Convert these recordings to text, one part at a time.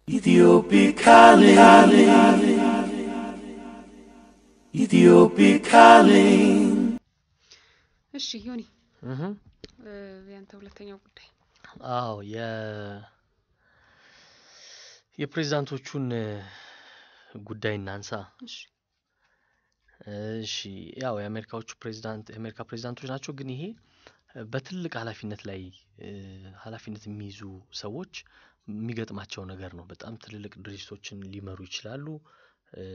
Ethiopic calling. Ethiopic calling. እሺ ዮኒ እህ እ፣ ያንተ ሁለተኛው ጉዳይ አዎ የ የፕሬዝዳንቶቹን እ፣ ጉዳይ እናንሳ። እሺ እሺ ያው የአሜሪካዎቹ ፕሬዝዳንት የአሜሪካ ፕሬዝዳንቶች ናቸው፣ ግን ይሄ እ፣ በትልቅ ኃላፊነት ላይ እ፣ ኃላፊነት የሚይዙ ሰዎች የሚገጥማቸው ነገር ነው። በጣም ትልልቅ ድርጅቶችን ሊመሩ ይችላሉ። እ፣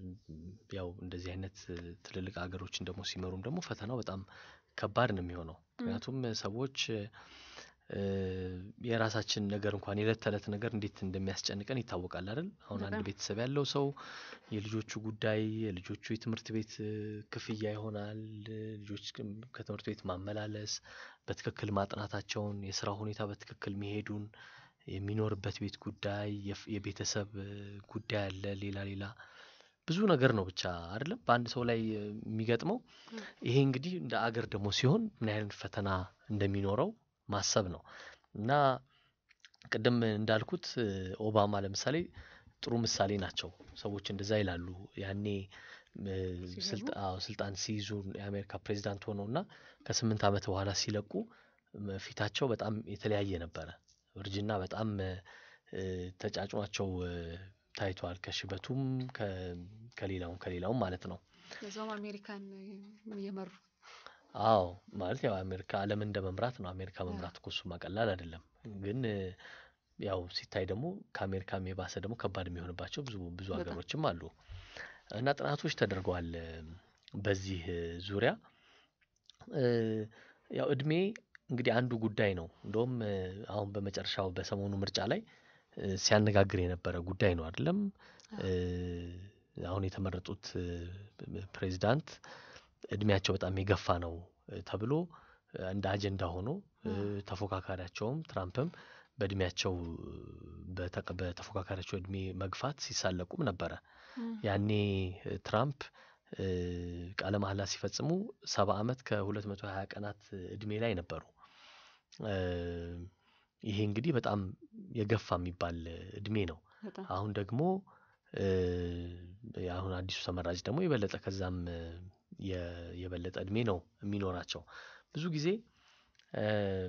ያው እንደዚህ አይነት እ፣ ትልልቅ ሀገሮችን ደግሞ ሲመሩም ደግሞ ፈተናው በጣም ከባድ ነው የሚሆነው። ምክንያቱም እ፣ ሰዎች እ፣ እ፣ የራሳችን ነገር እንኳን የዕለት ተዕለት ነገር እንዴት እንደሚያስጨንቀን ይታወቃል አይደል? አሁን አንድ በጣም። ቤተሰብ ያለው ሰው የልጆቹ ጉዳይ የልጆቹ የትምህርት ቤት እ፣ ክፍያ ይሆናል። እ፣ ልጆች ግን ከትምህርት ቤት ማመላለስ፣ በትክክል ማጥናታቸውን፣ የስራ ሁኔታ በትክክል መሄዱን፣ የሚኖርበት ቤት ጉዳይ፣ የፍ- የቤተሰብ እ፣ ጉዳይ አለ፣ ሌላ ሌላ ብዙ ነገር ነው ብቻ አይደለም በአንድ ሰው ላይ እ፣ የሚገጥመው። ይሄ እንግዲህ እንደ አገር ደግሞ ሲሆን ምን አይነት ፈተና እንደሚኖረው ማሰብ ነው እና ቅድም እንዳልኩት እ፣ ኦባማ ለምሳሌ ጥሩ ምሳሌ ናቸው። ሰዎች እንደዛ ይላሉ። ያኔ እ፣ ሲገቡ? ስልጣ- አዎ፣ ስልጣን ሲይዙ የአሜሪካ ፕሬዚዳንት ሆነው እና ከስምንት ዓመት በኋላ ሲለቁ ም፣ ፊታቸው በጣም የተለያየ ነበረ። እርጅና በጣም እ፣ እ፣ ተጫጭኗቸው እ፣ ታይቷል። ከሽበቱም ከ- ከሌላውም ከሌላውም ማለት ነው። ለዛውም አሜሪካን እ፣ እየመሩ አዎ ማለት ያው አሜሪካ ዓለምን እንደ መምራት ነው። አሜሪካ መምራት እኮ እሱማ ቀላል አይደለም። ግን እ፣ ያው ሲታይ ደግሞ ከአሜሪካም የባሰ ደግሞ ከባድ የሚሆንባቸው ብዙ ብዙ በጣም። ሀገሮችም አሉ እና ጥናቶች ተደርገዋል እ፣ በዚህ እ፣ ዙሪያ እ፣ ያው እድሜ እንግዲህ አንዱ ጉዳይ ነው። እንደውም እ፣ አሁን በመጨረሻው በሰሞኑ ምርጫ ላይ እ፣ ሲያነጋግር የነበረ ጉዳይ ነው አይደለም? እ፣ አሁን የተመረጡት እ፣ ፕሬዚዳንት እድሜያቸው በጣም የገፋ ነው እ፣ ተብሎ እ፣ እንደ አጀንዳ ሆኖ እ፣ ተፎካካሪያቸውም ትራምፕም በእድሜያቸው እ፣ በተቀ- በተፎካካሪያቸው እድሜ መግፋት ሲሳለቁም ነበረ። ያኔ እ፣ ትራምፕ እ፣ ቃለ መሐላ ሲፈጽሙ ሰባ ዓመት ከሁለት መቶ ሀያ ቀናት እድሜ ላይ ነበሩ። እ፣ ይሄ እንግዲህ በጣም የገፋ የሚባል እድሜ ነው። በጣም አሁን ደግሞ እ፣ አሁን አዲሱ ተመራጭ ደግሞ የበለጠ ከዛም እ፣ የ- የበለጠ እድሜ ነው የሚኖራቸው። ብዙ ጊዜ እ፣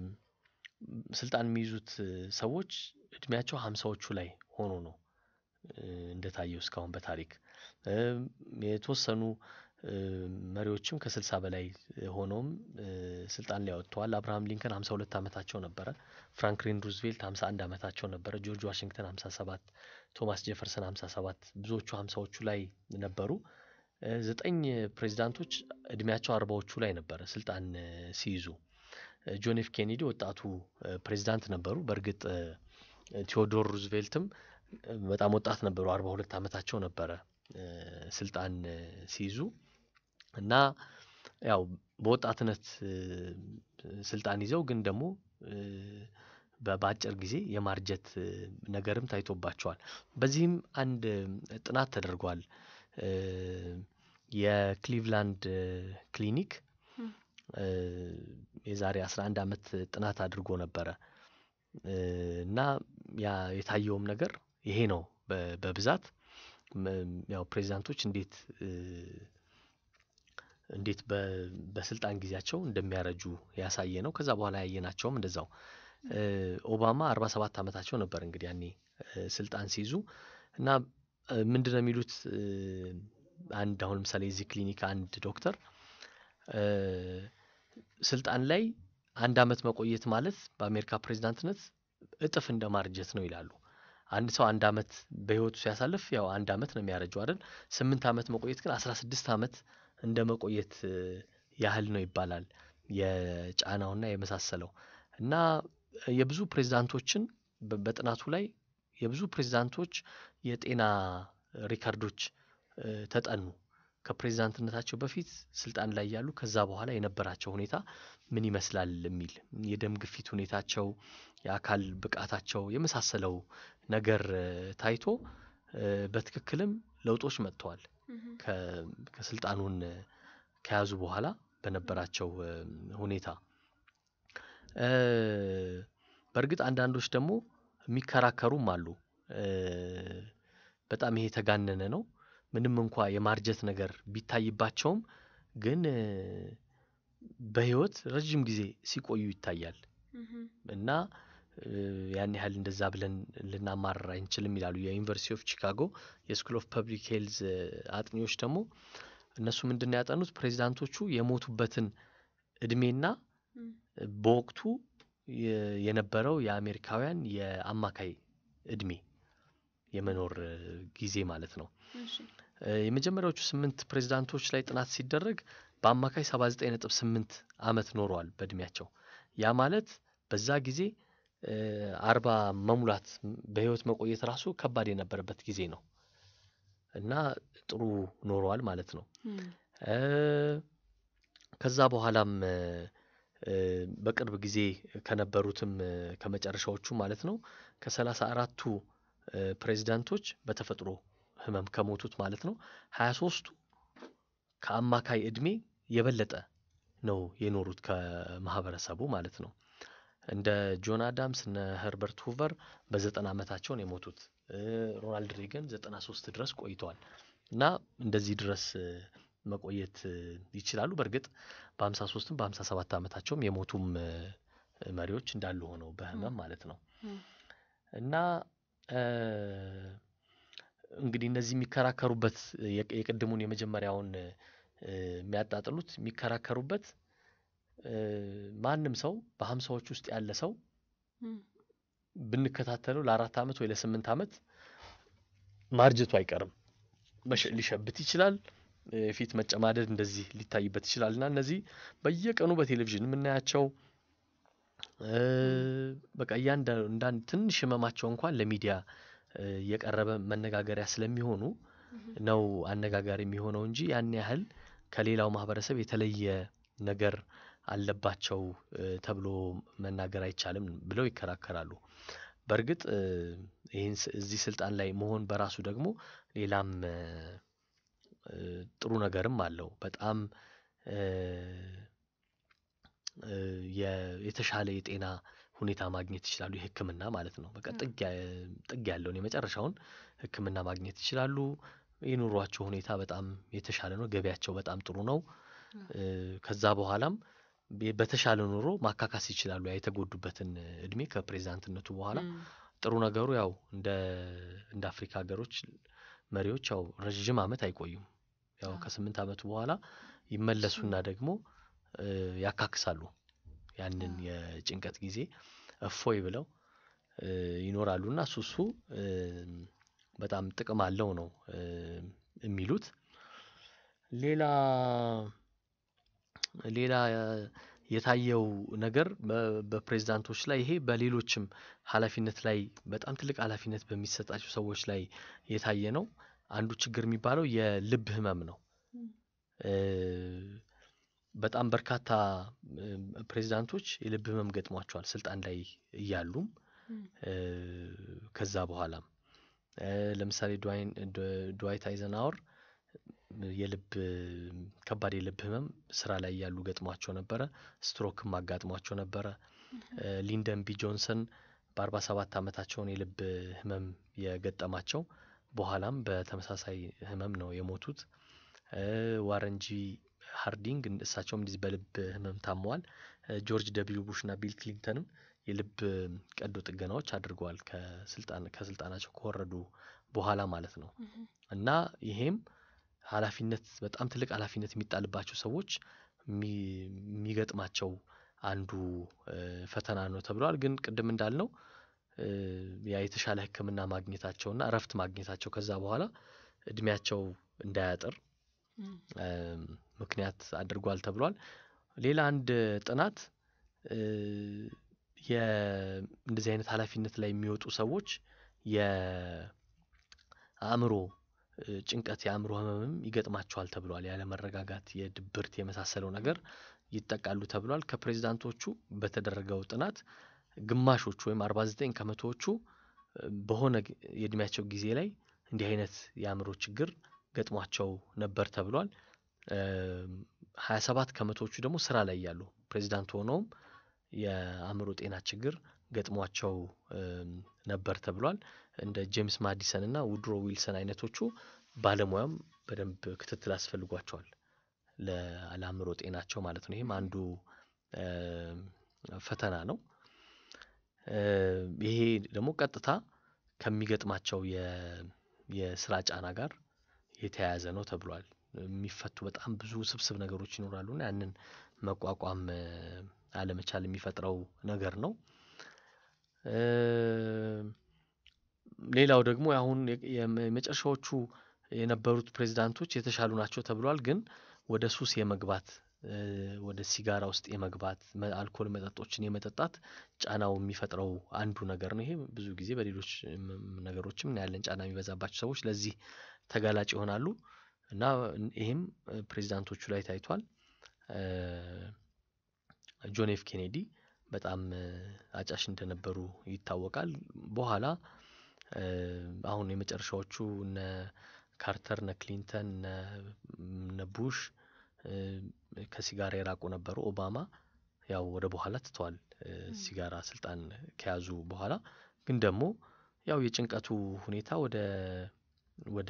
ስልጣን የሚይዙት እ፣ ሰዎች እድሜያቸው ሀምሳዎቹ ላይ ሆኖ ነው እ፣ እንደታየው እስካሁን በታሪክ እ፣ የተወሰኑ እ፣ መሪዎችም ከስልሳ በላይ ሆነውም እ፣ ስልጣን ላይ ወጥተዋል። አብርሃም ሊንከን ሀምሳ ሁለት ዓመታቸው ነበረ። ፍራንክሊን ሩዝቬልት ሀምሳ አንድ ዓመታቸው ነበረ። ጆርጅ ዋሽንግተን ሀምሳ ሰባት ቶማስ ጄፈርሰን ሀምሳ ሰባት ብዙዎቹ ሀምሳዎቹ ላይ ነበሩ። እ፣ ዘጠኝ ፕሬዚዳንቶች እድሜያቸው አርባዎቹ ላይ ነበረ ስልጣን እ፣ ሲይዙ። እ፣ ጆን ኤፍ ኬኔዲ ወጣቱ እ፣ ፕሬዚዳንት ነበሩ። በእርግጥ እ፣ ቴዎዶር ሩዝቬልትም እ፣ በጣም ወጣት ነበሩ። አርባ ሁለት ዓመታቸው ነበረ እ፣ ስልጣን እ፣ ሲይዙ እና ያው በወጣትነት እ፣ ስልጣን ይዘው ግን ደግሞ እ፣ በ- በአጭር ጊዜ የማርጀት እ፣ ነገርም ታይቶባቸዋል። በዚህም አንድ እ፣ ጥናት ተደርጓል። እ፣ የክሊቭላንድ እ፣ ክሊኒክ ም። እ፣ የዛሬ 11 ዓመት ጥናት አድርጎ ነበረ እ፣ እና ያ የታየውም ነገር ይሄ ነው በ- በብዛት ም- ያው ፕሬዚዳንቶች እንዴት እ፣ እንዴት በ- በስልጣን ጊዜያቸው እንደሚያረጁ ያሳየ ነው። ከዛ በኋላ ያየናቸውም እንደዛው እ፣ ኦባማ 47 ዓመታቸው ነበር እንግዲህ ያኔ እ፣ ስልጣን ሲይዙ እና እ፣ ምንድነው የሚሉት እ፣ አንድ አሁን ለምሳሌ የዚህ ክሊኒክ አንድ ዶክተር እ፣ ስልጣን ላይ አንድ አመት መቆየት ማለት በአሜሪካ ፕሬዚዳንትነት እጥፍ እንደ ማርጀት ነው ይላሉ። አንድ ሰው አንድ አመት በህይወቱ ሲያሳልፍ ያው አንድ አመት ነው የሚያረጀው አይደል? ስምንት አመት መቆየት ግን አስራ ስድስት አመት እንደ መቆየት እ፣ ያህል ነው ይባላል። የጫናውና የመሳሰለው እና የብዙ ፕሬዝዳንቶችን በ- በጥናቱ ላይ የብዙ ፕሬዝዳንቶች የጤና ሪከርዶች እ፣ ተጠኑ። ከፕሬዝዳንትነታቸው በፊት ስልጣን ላይ ያሉ ከዛ በኋላ የነበራቸው ሁኔታ ምን ይመስላል የሚል የደም ግፊት ሁኔታቸው፣ የአካል ብቃታቸው የመሳሰለው ነገር እ፣ ታይቶ እ፣ በትክክልም ለውጦች መጥተዋል። ከ- ከስልጣኑን እ፣ ከያዙ በኋላ በነበራቸው እ፣ ሁኔታ እ፣ በእርግጥ አንዳንዶች ደግሞ የሚከራከሩም አሉ። እ፣ በጣም ይሄ የተጋነነ ነው። ምንም እንኳ የማርጀት ነገር ቢታይባቸውም ግን እ፣ በህይወት ረዥም ጊዜ ሲቆዩ ይታያል እህም፣ እና እ፣ ያን ያህል እንደዛ ብለን ልናማርር አንችልም ይላሉ የዩኒቨርሲቲ ኦፍ ቺካጎ የስኩል ኦፍ ፐብሊክ ሄልዝ አጥኚዎች ደግሞ እነሱ ምንድን ነው ያጠኑት ፕሬዚዳንቶቹ የሞቱበትን እድሜና እም፣ በወቅቱ የ- የነበረው የአሜሪካውያን የአማካይ እድሜ የመኖር እ፣ ጊዜ ማለት ነው። እሺ፣ እ፣ የመጀመሪያዎቹ ስምንት ፕሬዚዳንቶች ላይ ጥናት ሲደረግ በአማካይ 79.8 ዓመት ኖረዋል በእድሜያቸው። ያ ማለት በዛ ጊዜ እ፣ አርባ መሙላት ም- በህይወት መቆየት ራሱ ከባድ የነበረበት ጊዜ ነው እና ጥሩ ኖረዋል ማለት ነው። እም፣ እ፣ ከዛ በኋላም እ፣ እ፣ በቅርብ ጊዜ ከነበሩትም እ፣ ከመጨረሻዎቹ ማለት ነው ከሰላሳ አራቱ እ፣ ፕሬዚዳንቶች በተፈጥሮ ህመም ከሞቱት ማለት ነው ሀያ ሶስቱ ከአማካይ እድሜ የበለጠ ነው የኖሩት ከማህበረሰቡ ማለት ነው። እንደ ጆን አዳምስ እነ ኸርበርት ሁቨር በዘጠና ዓመታቸው ነው የሞቱት። እ፣ ሮናልድ ሬገን ዘጠና ሶስት ድረስ ቆይተዋል እና እንደዚህ ድረስ እ፣ መቆየት እ፣ ይችላሉ። በእርግጥ በሀምሳ ሶስትም በሀምሳ ሰባት ዓመታቸውም የሞቱም እ፣ መሪዎች እንዳሉ ሆነው በህመም ማለት ነው እም፣ እና እ፣ እንግዲህ እነዚህ የሚከራከሩበት የቅ- የቅድሙን የመጀመሪያውን እ፣ የሚያጣጥሉት የሚከራከሩበት እ፣ ማንም ሰው በሀምሳዎች ውስጥ ያለ ሰው እም፣ ብንከታተለው ለአራት ዓመት ወይ ለስምንት ዓመት ማርጀቱ አይቀርም። መሸ- ሊሸብት ይችላል። እ፣ የፊት መጨማደድ እንደዚህ ሊታይበት ይችላል እና እነዚህ በየቀኑ በቴሌቪዥን የምናያቸው እ፣ በቃ እያንዳንዱ እንዳንድ ትንሽ ህመማቸው እንኳን ለሚዲያ እ፣ የቀረበ መነጋገሪያ ስለሚሆኑ እህም፣ ነው አነጋጋሪ የሚሆነው እንጂ ያን ያህል ከሌላው ማህበረሰብ የተለየ ነገር አለባቸው እ፣ ተብሎ መናገር አይቻልም ብለው ይከራከራሉ። በእርግጥ እ፣ ይህን ስ- እዚህ ስልጣን ላይ መሆን በራሱ ደግሞ ሌላም እ፣ እ፣ ጥሩ ነገርም አለው። በጣም እ፣ እ፣ የ- የተሻለ የጤና ሁኔታ ማግኘት ይችላሉ። የሕክምና ማለት ነው። በቃ ም። ጥግ ያ- ጥግ ያለውን የመጨረሻውን ሕክምና ማግኘት ይችላሉ። የኑሯቸው ሁኔታ በጣም የተሻለ ነው። ገቢያቸው በጣም ጥሩ ነው። እ፣ ከዛ በኋላም ቤ- በተሻለ ኑሮ ማካካስ ይችላሉ። ያ የተጎዱበትን እድሜ ከፕሬዚዳንትነቱ በኋላ እም፣ ጥሩ ነገሩ ያው እንደ እንደ አፍሪካ ሀገሮች መሪዎች ያው ረዥም ዓመት አይቆዩም። ያው አዎ። ከስምንት ዓመቱ በኋላ ይመለሱና ደግሞ እ፣ ያካክሳሉ ያንን አዎ። የጭንቀት ጊዜ እፎይ ብለው እ፣ ይኖራሉና እሱ እሱ እ፣ በጣም ጥቅም አለው ነው እ፣ የሚሉት። ሌላ ሌላ የታየው ነገር በ- በፕሬዝዳንቶች ላይ ይሄ በሌሎችም ኃላፊነት ላይ በጣም ትልቅ ኃላፊነት በሚሰጣቸው ሰዎች ላይ የታየ ነው። አንዱ ችግር የሚባለው የልብ ህመም ነው። እም፣ እ፣ በጣም በርካታ እ፣ ፕሬዝዳንቶች የልብ ህመም ገጥሟቸዋል ስልጣን ላይ እያሉም እም፣ እ፣ ከዛ በኋላም እ፣ ለምሳሌ ድዋይን ድ- ድዋይት አይዘንሃወር የልብ ከባድ የልብ ህመም ስራ ላይ ያሉ ገጥሟቸው ነበረ። ስትሮክም አጋጥሟቸው ነበረ። እ፣ ሊንደን ቢ ጆንሰን በአርባ ሰባት ዓመታቸውን የልብ ህመም የገጠማቸው በኋላም በተመሳሳይ ህመም ነው የሞቱት። እ፣ ዋረን ጂ ሃርዲንግ እን- እሳቸውም እንደዚህ በልብ ህመም ታመዋል። እ፣ ጆርጅ ደብሊው ቡሽ እና ቢል ክሊንተንም የልብ ቀዶ ጥገናዎች አድርገዋል ከስልጣን ከስልጣናቸው ከወረዱ በኋላ ማለት ነው። እህም፣ እና ይሄም ኃላፊነት በጣም ትልቅ ኃላፊነት የሚጣልባቸው ሰዎች የሚ- የሚገጥማቸው አንዱ እ፣ ፈተና ነው ተብሏል። ግን ቅድም እንዳልነው እ፣ ያ የተሻለ ሕክምና ማግኘታቸውና እረፍት ማግኘታቸው ከዛ በኋላ እድሜያቸው እንዳያጥር እም፣ እም፣ ምክንያት አድርጓል ተብሏል። ሌላ አንድ ጥናት እ፣ የ- እንደዚህ አይነት ኃላፊነት ላይ የሚወጡ ሰዎች የአእምሮ እ፣ ጭንቀት፣ የአእምሮ ህመምም ይገጥማቸዋል ተብሏል። ያለመረጋጋት፣ የድብርት የመሳሰለው ነገር ይጠቃሉ ተብሏል። ከፕሬዚዳንቶቹ በተደረገው ጥናት ግማሾቹ ወይም 49 ከመቶዎቹ እ፣ በሆነ ግ- የእድሜያቸው ጊዜ ላይ እንዲህ አይነት የአእምሮ ችግር ገጥሟቸው ነበር ተብሏል። ሀያ ሰባት ከመቶዎቹ ደግሞ ስራ ላይ ያሉ ፕሬዚዳንት ሆነውም የአእምሮ ጤና ችግር ገጥሟቸው ነበር ተብሏል። እንደ ጄምስ ማዲሰን እና ውድሮ ዊልሰን አይነቶቹ ባለሙያም በደንብ ክትትል አስፈልጓቸዋል ለአእምሮ ጤናቸው ማለት ነው። ይህም አንዱ ፈተና ነው። ይሄ ደግሞ ቀጥታ ከሚገጥማቸው የስራ ጫና ጋር የተያያዘ ነው ተብሏል። የሚፈቱ በጣም ብዙ ስብስብ ነገሮች ይኖራሉ እና ያንን መቋቋም አለመቻል የሚፈጥረው ነገር ነው። ሌላው ደግሞ አሁን የመጨረሻዎቹ የነበሩት ፕሬዝዳንቶች የተሻሉ ናቸው ተብሏል። ግን ወደ ሱስ የመግባት ወደ ሲጋራ ውስጥ የመግባት አልኮል መጠጦችን የመጠጣት ጫናው የሚፈጥረው አንዱ ነገር ነው። ይሄ ብዙ ጊዜ በሌሎች ነገሮችም እናያለን ጫና የሚበዛባቸው ሰዎች ለዚህ ተጋላጭ ይሆናሉ እና ይሄም ፕሬዝዳንቶቹ ላይ ታይቷል። ጆን ኤፍ ኬኔዲ በጣም አጫሽ እንደነበሩ ይታወቃል። በኋላ አሁን የመጨረሻዎቹ እነ ካርተር እነ ክሊንተን እነ ቡሽ ከሲጋራ የራቁ ነበሩ። ኦባማ ያው ወደ በኋላ ትተዋል ሲጋራ ስልጣን ከያዙ በኋላ ግን ደግሞ ያው የጭንቀቱ ሁኔታ ወደ ወደ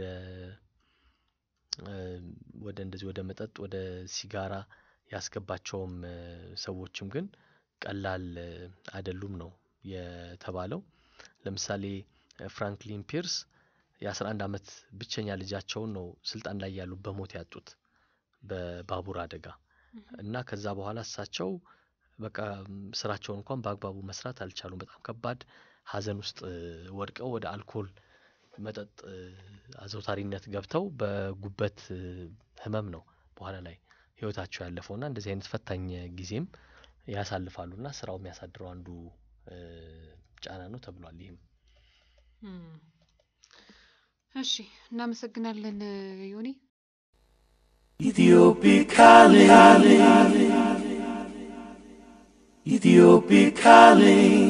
ወደ እንደዚህ ወደ መጠጥ ወደ ሲጋራ ያስገባቸውም ሰዎችም ግን ቀላል አይደሉም ነው የተባለው። ለምሳሌ ፍራንክሊን ፒርስ የአስራ አንድ አመት ብቸኛ ልጃቸውን ነው ስልጣን ላይ ያሉ በሞት ያጡት በባቡር አደጋ እና ከዛ በኋላ እሳቸው በቃ ስራቸውን እንኳን በአግባቡ መስራት አልቻሉም። በጣም ከባድ ሀዘን ውስጥ ወድቀው ወደ አልኮል መጠጥ አዘውታሪነት ገብተው በጉበት ህመም ነው በኋላ ላይ ህይወታቸው ያለፈው እና እንደዚህ አይነት ፈታኝ ጊዜም ያሳልፋሉ እና ስራው የሚያሳድረው አንዱ ጫና ነው ተብሏል። ይህም እሺ እናመሰግናለን ዮኒ። Ethiopic calling. Ethiopic calling.